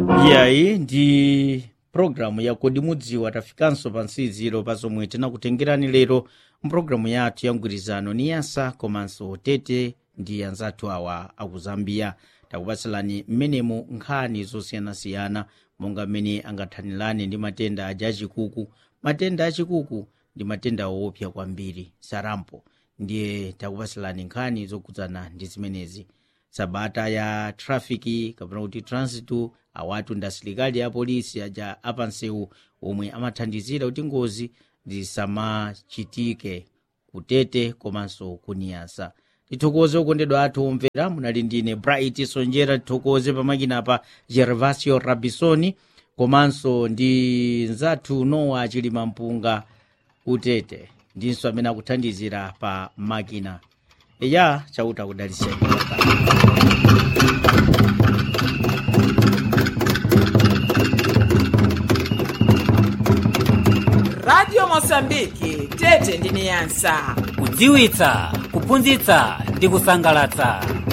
iyayi ndi pulogalamu ya kodi mudziwa tafikanso pa nsiziro pa zomwe tinakutengerani lero mpulogalamu yathu ya mgwirizano ni yasa komanso tete ndi anzathu awa aku zambia takupatsalani mmenemu nkhani zosiyanasiyana monga mmene angathanirane ndi matenda aja achikuku matenda achikuku ndi matenda woopsa kwambiri sarampo ndiye takupatsalani nkhani zokhudzana ndi zimenezi sabata ya trafiki kapena kuti transitu awatu ndi asilikali a polisi aja apansewu omwe amathandizira kuti ngozi zisamachitike kutete komanso kuniyasa tithokoze okondedwa athu omvera munali ndine bright sonjera tithokoze pamakinapa gervasio rabisoni komanso ndi nzathu nowa chilima mpunga kutete ndinso amene akuthandizira pa makina eya chauta kudaliseni radio mosambiki tete ndi niyasa kudziwitsa kuphunzitsa ndi kusangalatsa